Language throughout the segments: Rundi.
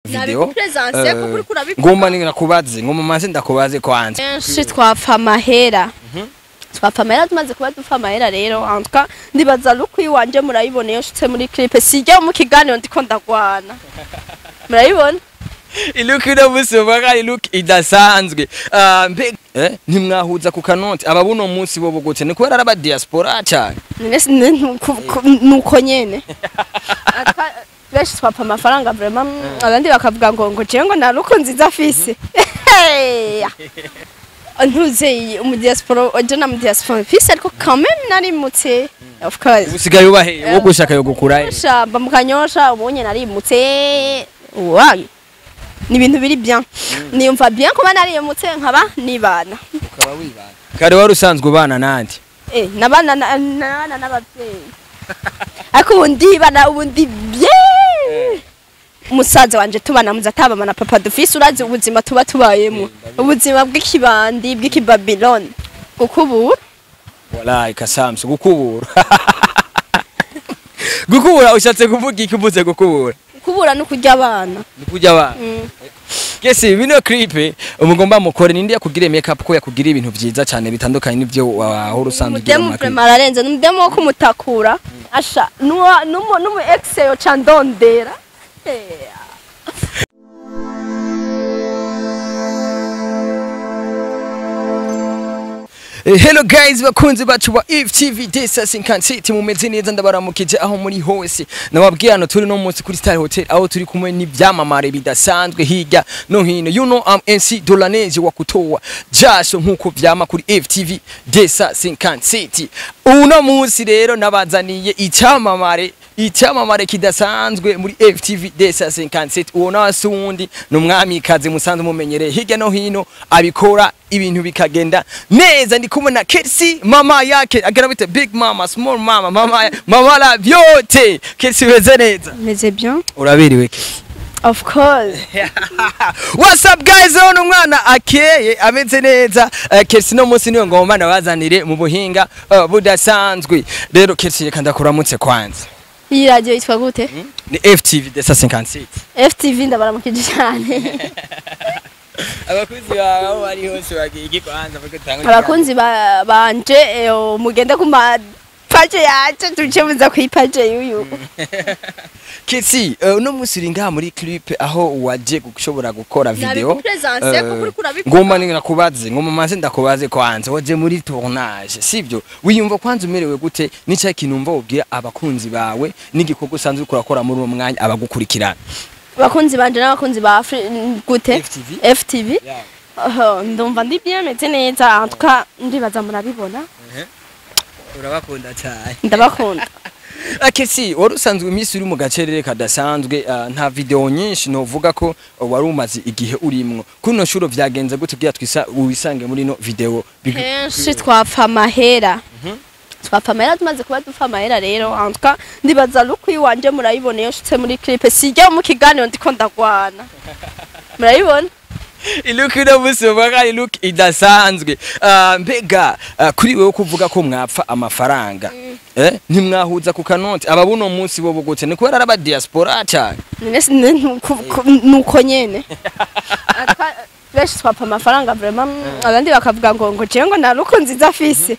video Nabikupresence kuko eh, uriko urabikora. ngomba ndakubaze ngomba manze ndakubaze kwanza kenshi twapfa amahera twapfa amahera tumaze kuba dupfa amahera rero antuka ndibaza luku iwanje murayibona iyo nshitse muri clip sijya mu kiganiro ndiko ndagwana murayibona iluku ino munsi bavuga iluku idasanzwe Ah, mbe eh, ntimwahuza ku kanoti aba buno munsi bo bugute ni kubera araba diaspora cyane Nese- ne- nuko ku- nuko nyene Atwa- benshi twapfa amafaranga vraiment abandi bakavuga ngo ngo jewe ngo nta luku nziza afise ntuze umudiaspora oje na mudiaspora mfise ariko quand même narimutse of course usigaye ubahe wo gushaka yo gukura he? shamba mukanyosha ubonye narimutse wayo ni ibintu biri bien niyumva bien kuba narimutse nkaba nibana ukaba wibana kare wari usanzwe ubana nandi eh nabana na- nabana n'abavyeyi ariko ubu ndibana ubu ndi bien umusaza wanje tubana muza atabama na papa dufise urazi ubuzima tuba tubayemo ubuzima bw'ikibandi bw'ikibabiloni gukubura wallahi kasamse gukubura gukubura ushatse kuvuga iki uvuze gukubura gukubura no kurya abana ni kurya abana Mm. Kesi bino clip umugomba mukore nindi yakugiriye makeup ko yakugiriye ibintu vyiza cyane bitandukanye n'ivyo wahora usanzwe ugira mu umudemu makuru vrema ararenze ni umudemu wo kumutakura asha nuwa- numu numu exe yo ca ndondera Eh, Eh, Hello guys bakunzi bacu ba FTV Desa Sinkan City mumeze neza ndabaramukije aho muri hose nababwiye hano turi no munsi kuri Star Hotel aho turi kumwe n'ivyamamare bidasanzwe hirya no hino you know I'm MC Dolanese wa kutoa jasho nkuko vyama kuri FTV Desa Sinkan City uno munsi rero nabazaniye icyamamare icyamamare kidasanzwe muri FTV Desa 57 uwo nawe si wundi ni umwamikazi musanzwe mumenyereye hirya no hino abikora ibintu bikagenda neza ndi kumwe na Kelsey mama yake agira bite big mama small mama mama ya- mama la vyote Kelsey weze neza meze bien urabiriwe Kelsey of course What's up guys ono umwana akeye ameze neza uh, Kelsey no munsi niyo ngomba nabazanire mu buhinga uh, budasanzwe rero Kelsey reka ndakuramutse kwanza iyi radio yitwa gute ni FTV Desa 57 ftv ndabaramukije cyane abakuzi bawe aho bari hose bagiye igikwanza vuga utanga abakunzi ba- banje eh, mugende ku ma paje yacu tuce muza kwipaje yuyu Kitsi uh, uno munsi uri ngaha muri clip aho waje gushobora gukora video Nabikupresence kuko uriko urabikora. ngoma ndakubaze ngoma manze ndakubaze kwanza waje muri tournage sivyo wiyumva kwanza umerewe gute nicyo kintu umva ubwira abakunzi bawe n'igikorwa usanzwe uriko urakora muri uwo mwanya abagukurikirana abakunzi banje n'abakunzi ba Afri- gute FTV? ftv Oho, ndumva ndi bien meze neza en tout cas ndibaza murabibona urabakunda cyane ndabakunda Akesi wari usanzwe iminsi uri mu gacerere kadasanzwe ah, nta video nyinshi novuga ko uh, wari umaze igihe urimwo kuno shuro vyagenze gute kugira twisa wisange muri no video Big- kenshi twapfa amahera twapfa amahera tumaze kuba dupfa amahera rero en tout cas ndibaza luku iwanje murayibona iyo nshitse muri clip sijya mu kiganiro ndiko ndagwana murayibona iluku ino munsi bavuga iluku idasanzwe Ah, mbega ah, kuri wewe kuvuga ko mwapfa amafaranga eh ntimwahuza ku kanoti aba buno munsi bo bugute ni kubera araba diaspora cyane Nese- ne- nuko ku- nuko nyene Atwa- benshi twapfa amafaranga vraiment abandi bakavuga ngo ngo jewe ngo nta luku nziza afise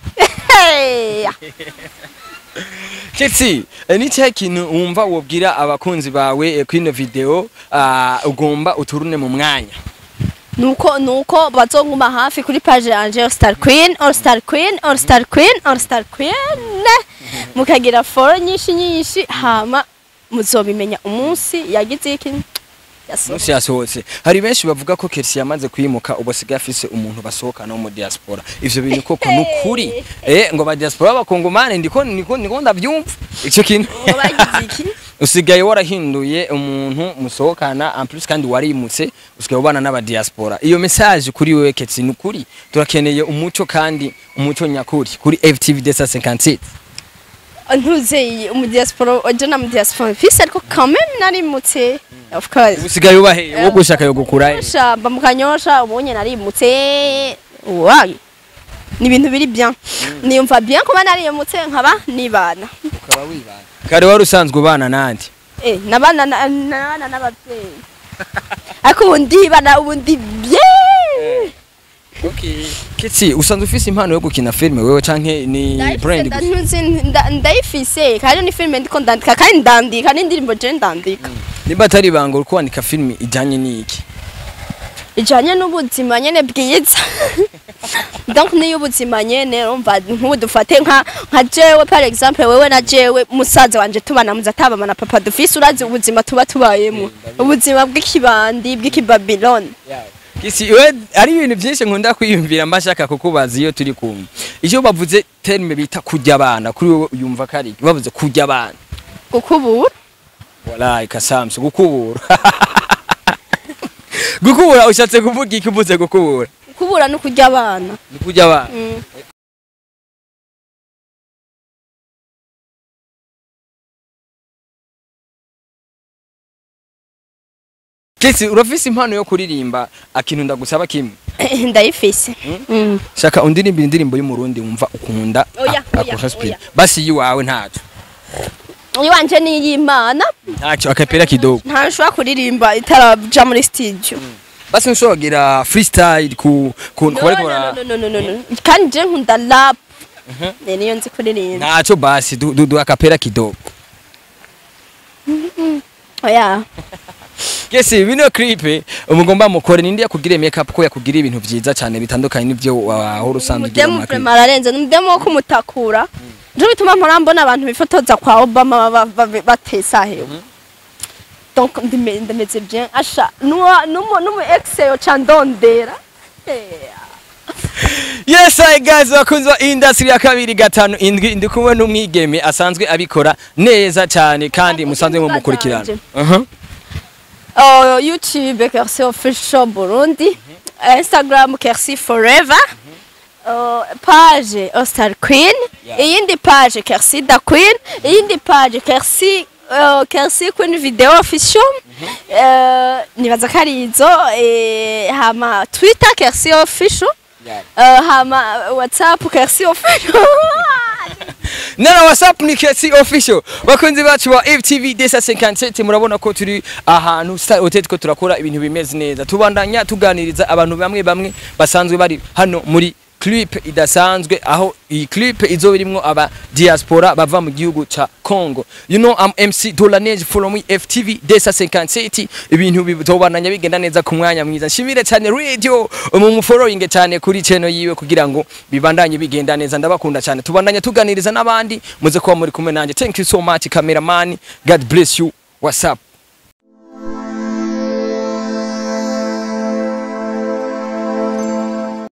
Kitsi eh, ni cyahe kintu wumva wobwira abakunzi bawe eh, kuri ino video ah, ugomba uturune mu mwanya nuko nuko bazonguma hafi kuri page yanje All Star Queen All Star Queen All Star Queen All Star Queen mukagira follow nyinshi nyinshi hama muzobimenya umunsi yagize iki yasohoye Musi yasohotse hari benshi bavuga ko Kelsey yamaze kwimuka ubu asigaye afise umuntu basohokana wo mu diaspora ivyo bintu koko nukuri eh ngo ba diaspora bakongomane ndiko niko niko ndavyumva ico kintu Uwo bagize iki usigaye warahinduye umuntu musohokana en plus kandi warimutse usigaye ubana n'aba diaspora iyo message kuri wewe Kelsey nukuri turakeneye umuco kandi umuco nyakuri kuri FTV Desa 57 ntuze umudiaspora oje na mudiaspora mfise ariko quand même narimutse of course usigaye ubahe wo gushaka yo gukura he? shamba mukanyosha ubonye narimutse wayo ni ibintu biri bien niyumva bien kuba narimutse nkaba nibana ukaba wibana kare wari usanzwe ubana nandi eh nabana na- nabana n'abavyeyi ariko ubu ndibana ubu ndi bye okay kitsi usanzwe ufise impano yo gukina filime wewe canke ni brand gusa? Ndayifise, nda- ndayifise kandi ni filime ndiko ndandika kandi ndandika n'indirimbo je ndandika niba atari ibanga uri kwandika filime ijanye n'iki ijanye n'ubuzima nyene bwiza donc niyo ubuzima nyene urumva nk'ubu dufate nka nka jewe par exemple wewe na jewe musaza wanje tubana muza tabama na papa dufise urazi ubuzima tuba tubayemo ubuzima bw'ikibandi bw'ikibabiloni Kisi we ari ibintu byinshi nkunda kwiyumvira mbashaka kukubaza iyo turi kumwe icyo bavuze terme bita kujya abana kuri wowe uyumva kari bavuze kujya abana gukubura wallahi kasamse gukubura gukubura ushatse kuvuga iki uvuze gukubura gukubura no kurya abana ni kujya abana Mm. Kisi urafise impano yo kuririmba akintu ndagusaba kimwe ndayifise Mm. shaka undirimba indirimbo y'umurundi wumva ukunda Oya, a- oya, akurusha speed. oya. basi yiwawe ntacyo iwanje ni iy'imana ntacyo akapera kidogo ntashobora kuririmba itaraja muri studio basi nshobora kugira freestyle ku ku ku bariko bara- No, no, no, no, no, no. kandi je nkunda rap Eh, niyo nzi kuririmba ntacyo basi du, du, du akapera kidogo oya Kesi bino clip umugomba mukore nindi yakugira makeup ko yakugira ibintu vyiza cyane bitandukanye n'ivyo wahora usanzwe ugira mu umudemu makuru vrema ararenze ni umudemu wo kumutakura njo bituma mpora mbona abantu bifotoza kwa obama ba- ba- ba- batesa hewe donc ndime- ndameze bien asha nuwa- numu numu ex yoca ndondera Eh, Yes I guys bakunzi wa industry ya kabiri gatanu indwi ndi kumwe n'umwigeme asanzwe abikora neza cyane kandi musanzwe mumukurikirana Zanje. uh Oh, YouTube Kersi Official Burundi, Instagram Kersi Forever, oh, page Ostar Queen, Yeah. iyindi page Kersi Da Queen, iyindi page Kersi uh, Kersi Queen Video Official, uh, nibaza ko ari izo, eh, hama Twitter Kersi Official, uh, hama WhatsApp Kersi Official. Nana WhatsApp ni Kesi official bakunzi bacu ba FTV Desa 57 murabona ko turi ahantu Star Hotel ko turakora ibintu bimeze neza tubandanya tuganiriza abantu bamwe bamwe basanzwe bari hano muri clip idasanzwe aho iyi clip izo birimo aba diaspora bava mu gihugu ca Congo you know I'm MC Dolanege from FTV Desa 57 ibintu bitobandanya bigenda neza ku mwanya mwiza nshimire cyane radio mu following cyane kuri channel yiwe kugira ngo bibandanye bigenda neza ndabakunda cyane tubandanya tuganiriza n'abandi muze kuba muri kumwe nanjye thank you so much cameraman god bless you what's up